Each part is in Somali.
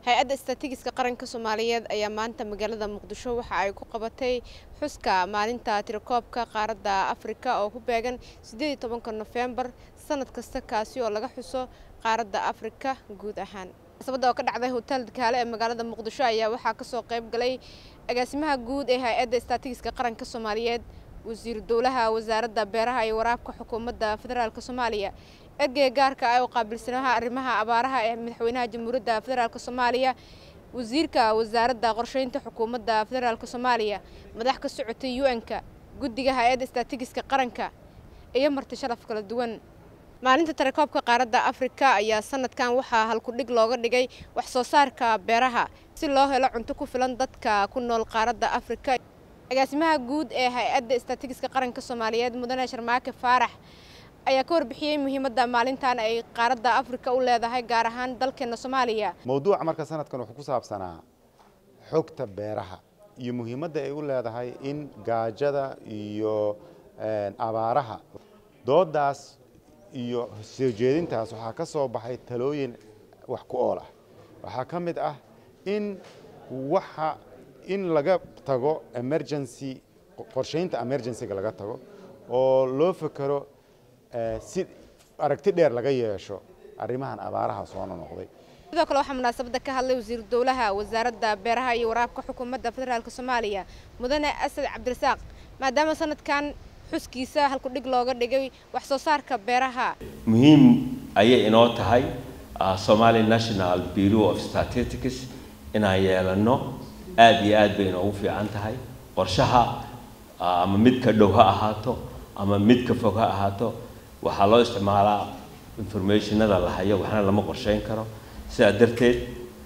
hay-adda istatigiska qaranka soomaaliyeed ayaa maanta magaalada muqdisho waxa ay ku qabatay xuska maalinta tirakoobka qaaradda afrika oo ku beegan siddeed iyo tobanka nofembar sanad kasta kaasi oo laga xuso qaaradda afrika guud ahaan munaasabadda oo ka dhacday hotel dakaale ee magaalada muqdisho ayaa waxaa kasoo qayb galay agaasimaha guud ee hay-adda istatigiska qaranka soomaaliyeed wasiiru dowlaha wasaaradda beeraha iyo waraabka xukuumadda federaalk soomaaliya ergeyga gaarka ah oo qaabilsanaha arrimaha abaaraha ee madaxweynaha jamhuuriyadda federaalk soomaaliya wasiirka wasaaradda qorsheynta xukuumadda federaalk soomaaliya madax ka socotay u-n-ka guddiga hay-adda istatigiska qaranka iyo marti sharaf kala duwan maalinta tirakoobka qaaradda afrika ayaa sanadkan waxaa halkudhig looga dhigay wax soo saarka beeraha si loo helo cunto ku filan dadka ku nool qaaradda afrika agaasimaha guud ee hay-adda istatigiska qaranka soomaaliyeed mudane sharmaake faarax ayaa ka warbixiyey muhiimadda maalintan ay qaaradda afrika u leedahay gaar ahaan dalkeena soomaaliya mowduuca marka sanadkan wuxuu ku saabsanaa xogta beeraha iyo muhiimadda ay u leedahay in gaajada iyo abaaraha doodaas iyo soo jeedintaas waxaa ka soo baxay talooyin wax ku ool ah waxaa ka mid ah in waxa in laga tago emergency qorsheynta emergencyga laga tago oo loo fekero si aragti dheer laga yeesho arrimahan abaaraha soo nonoqday sidoo kale waxaa munaasabadda ka hadlay wasiiru dowlaha wasaaradda beeraha iyo waraabka xukuumadda federaalk soomaaliya mudane asad cabdirasaaq maadaama sanadkan xuskiisa halkudhig looga dhigay wax soo saarka beeraha muhiim ayay inoo tahay somali national bureau of statistics inaan yeelano aada iyo aad bay inoogu fiican tahay qorshaha ama mid ka dhow ha ahaato ama mid ka fog ha ahaato waxaa loo isticmaalaa informationada la hayo waxna lama qorsheyn karo sidaa darteed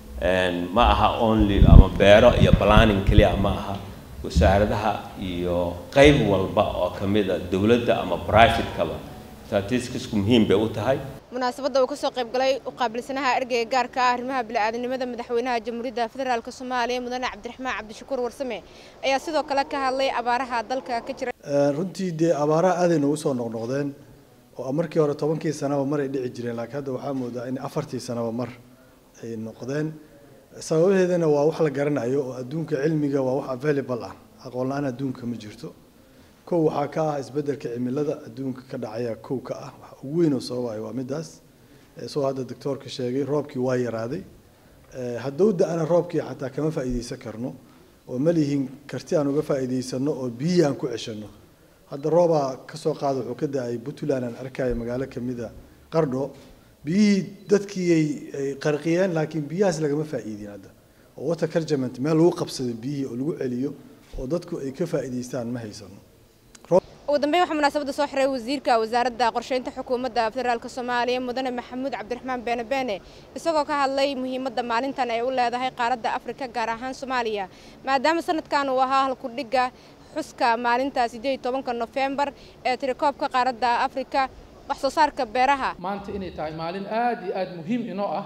ma aha only ama beero iyo planning keliya ma aha wasaaradaha iyo qayb walba oo ka mid a dowladda ama privatekaba statisticsku muhiim bay u tahay munaasabadda uu kasoo qayb galay u qaabilsanaha ergeyga gaarka ah arrimaha bili-aadanimada madaxweynaha jamhuuriyadda federaalk soomaaliya mudane cabdiraxmaan cabdishakuur warsame ayaa sidoo kale ka hadlay abaaraha dalka ka jira runtii dee abaaraha aaday noogu soo noqnoqdeen oo markii hore tobankii sanaba mar ay dhici jireen laakiin hadda waxaa moodaa in afartii sanaba mar ay noqdeen sababaheedana waa wax la garanayo oo adduunka cilmiga waa wax available ah aqoon la-aan adduunka ma jirto kow waxaa ka ah isbeddelka cimilada adduunka ka dhacaya kow ka ah wax ugu weyn oo sababayo waa midaas isagoo hadda doctoorka sheegay roobkii waa yaraaday haddou da-ana roobkii xataa kama faa'iideysan karno oo ma lihin karti aan uga faa'iideysano oo biyihii aan ku ceshano hadda roobaa kasoo qaada wuxuu ka da-ay puntland aan arkayo magaalo kamida qardho biyihii dadkii ay qarqiyeen laakiin biyahaas lagama faa'iidin hadda oo water cargement meel lagu qabsado biyihii oo lagu celiyo oo dadku ay ka faa'iideystaan ma haysano ugu dambeyn waxaa munaasabadda soo xiray wasiirka wasaaradda qorsheynta xukuumadda federaalk soomaaliya mudane maxamuud cabdiraxmaan beene beene isagoo ka hadlay muhiimadda maalintan ay u leedahay qaaradda afrika gaar ahaan soomaaliya maadaama sanadkan uu ahaa halkudhigga xuska maalinta siddeed iyo tobanka nofembar ee tirakoobka qaaradda afrika wax soo saarka beeraha maanta inay tahay maalin aada iyo aada muhiim inoo ah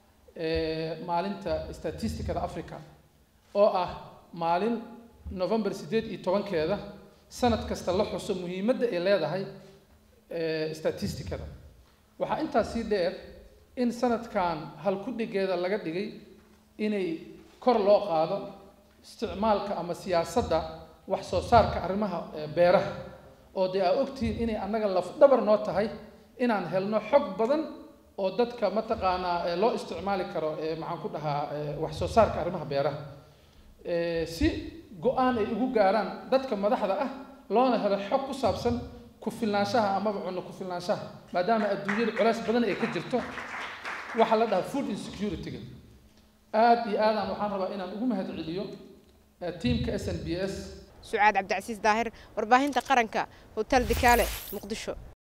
maalinta statisticada africa oo ah maalin november siddeed iyo tobankeeda sanad kasta la xuso muhiimadda ay leedahay statisticada waxaa intaas sii dheer in sanadkan halkudhigeeda laga dhigay inay kor loo qaado isticmaalka ama siyaasadda wax soo saarka arrimaha beeraha oo dee aa ogtihiin inay annaga lafdhabar noo tahay inaan helno xog badan oo dadka mataqaanaa loo isticmaali karo maxaan ku dhahaa wax soo saarka arrimaha beeraha si go-aan ay ugu gaaraan dadka madaxda ah loona helo xog ku saabsan ku-filnaanshaha amaba cunno ku-filnaanshaha maadaama adduunyada culays badan ay ka jirto waxaa la dhahaa food insecurity-ga aada iyo aadaan waxaan rabaa inaan ugu mahad celiyo tiamka s n b s sucaad cabdicasiis daahir warbaahinta qaranka hotel dikaale muqdisho